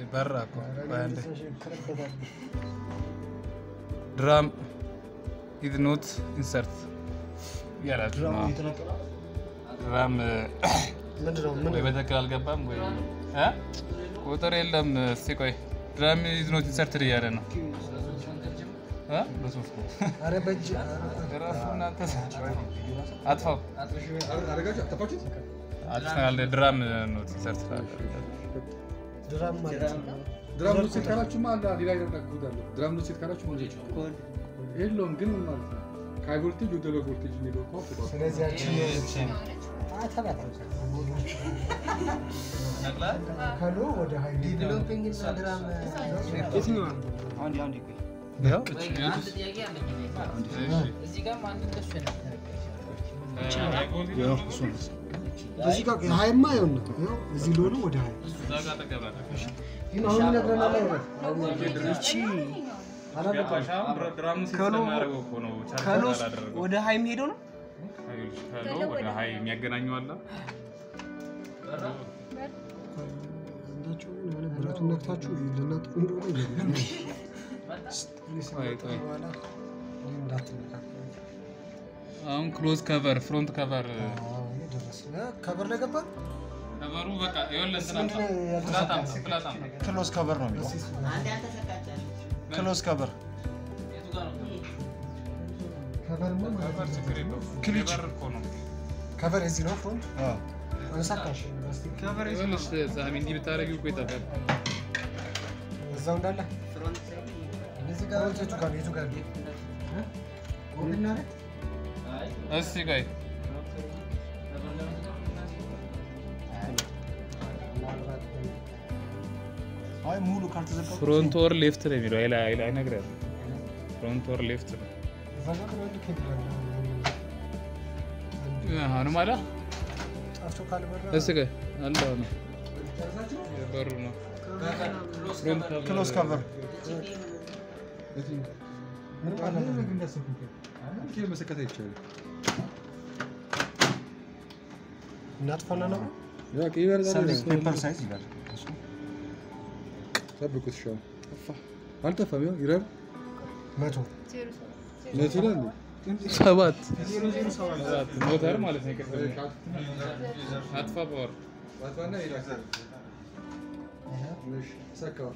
በራ እኮ ቆይ አንዴ። ድራም ኢዝ ኖት ኢንሰርት እያላችሁ ነው። ድራም ምንድነው? ወይ በትክክል አልገባም ወይ እ? ቁጥር የለም። እስቲ ቆይ ድራም ኢዝ ኖት ኢንሰርትድ እያለ ነው እ? በሶስት ኧረ በእጅ እራሱ እናንተ አጥፋው አደረጋችሁ አጠፋችሁት? አጥፍተናል። ድራም ኖት ኢንሰርትድ አለ። ድራም ማለት ነው። ድራም ኖት ሴት ካላችሁማ አለ ሌላ ነገር አለ። ድራም ኖት ሴት ካላችሁ ምን ይችላል? የለውም ግን ምን ማለት ነው? ከሃይ ቮልቴጅ ወደ ሎው ቮልቴጅ የሚለው እኮ አፍቷል። ስለዚህ ያቺን ከሎ ወደ ሀይ ዲቨሎፒንግ እና ድራም የትኛዋ ያው እዚህ ጋር አንድ እንደሱ ነበር እዚህ ጋር ሀይማ ይኸውና ይኸው እዚህ ሎኑ ወደ ሀይ ግን አሁን ይነግረናል አይነት ከሎስ ወደ ሀይ የሚሄደው ነው። ወደ ሀይ የሚያገናኘው አለ። አንዳችሁ የሆነ ብረቱን ነክታችሁ ልናጥፉ እንደሆነ ይገባል። ቆይ ቆይ በኋላ እኔ እንዳትነካካ። አሁን ክሎዝ ከቨር ፍሮንት ከቨር አዎ፣ ይሄ ደረስን። እ፣ ከበር ላይ ገባን። ከቨሩ በቃ ይኸውልህ እንትን ምንድን ነው አምጣ። ያልተሳካ? ፍላት አምጣ፣ ፍላት አምጣ። ክሎስ ከቨር ነው የሚለው። ክሎስ ከቨር ከበርማ ማለት ከቨር ችግር የለውም። ክሊች። ከቨር እኮ ነው። ከበር እዚህ ነው ፍሮንት አንሳካሽ ይኸውልሽ ሳሚ እንዲህ ብታደርጊው እኮ ይጠፋል። እዛው እንዳለ እዚህ ጋር የቱ ጋር የቱ ጋር እ? ኦን እናደርግ? እስቲ ቆይ አይ ሙሉ ካልተዘጋ ፍሮንት ወር ሌፍት ነው የሚለው አይላ አይላ አይነግርህም። ፍሮንት ወር ሌፍት ነው። እዛ ጋር ግን አንድ ኬብል አለ። አሁንም አለ ጠፍቶ ካልበራ እስቲ ቆይ አለ አሁን በሩ ነው ፍሮንት ከቨር ክሎስ ከቨር ምን ማለት ነው? ይሄ መሰከት አይቻልም። እናጥፋና ነው ያ ቀይበር ጋር ሰርቪስ ፔፐር ሳይዝ ይላል። ጠብቁት። እሺ አሁን ጠፋ አልጠፋም። ያው ይረብ መቶ ነት ይላል ሰባት ሰባት ሞተር ማለት ነው። ይቅርታ አጥፋ ፓወር ዋትዋና ይላል እሺ ሰካው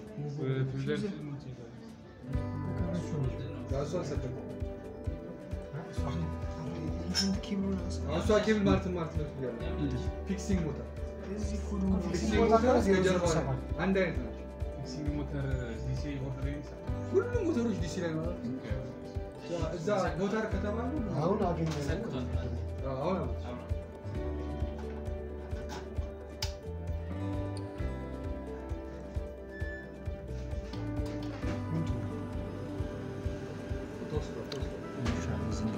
ራሱ አልሰከም እሷ ኬብል ማለት ማለት ነው ይላል ፊክሲንግ ሞተር ፊክሲንግ ሞተር የጀርባ ነው። አንድ አይነት ናቸው። ሁሉም ሞተሮች ዲሲ ላይ ማለት ነው። እዛ ሞተር ከተባሉ አሁን አገኘ አሁን ተወስዷል ተወስዷል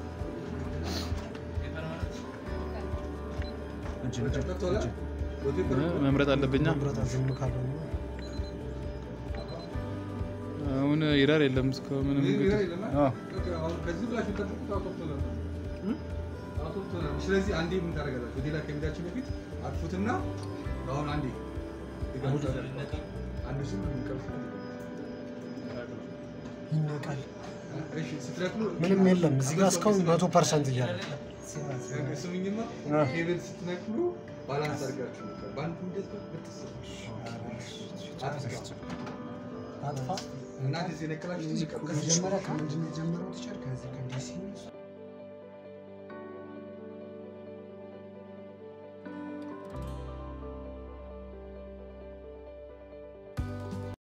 ገብቶሃል? በፔፐር መምረጥ አለብኛ። ብረታ ዝም ካለው ነው። አሁን ይራር የለም እስካሁን ምንም ይሄ እንግዲህ ይላል አዎ አሁን ከዚህ ብላችሁ ጠብቁት። አውቶፕቶናል አውቶፕቶናል። ስለዚህ አንዴ ምን ታደርጋላችሁ? ወደ ሌላ ከሚዳችሁ በፊት አጥፉትና አሁን አንዴ አንድ ሱ የሚቀርፍ ይነቃል። እሺ ስትነቅሉ ምንም የለም እዚህ ጋር እስካሁን መቶ ፐርሰንት እያለ ስሙኝማ ኬብል ስትነቅሉ ባላንስ አድርጋችሁ ነበር። በአንድ እንደዚህ ብትስ አጥፋ አጥፋ እና እንደዚህ የነቀላችሁ ይቀር መጀመሪያ ከምንድን ነው የጀመረው?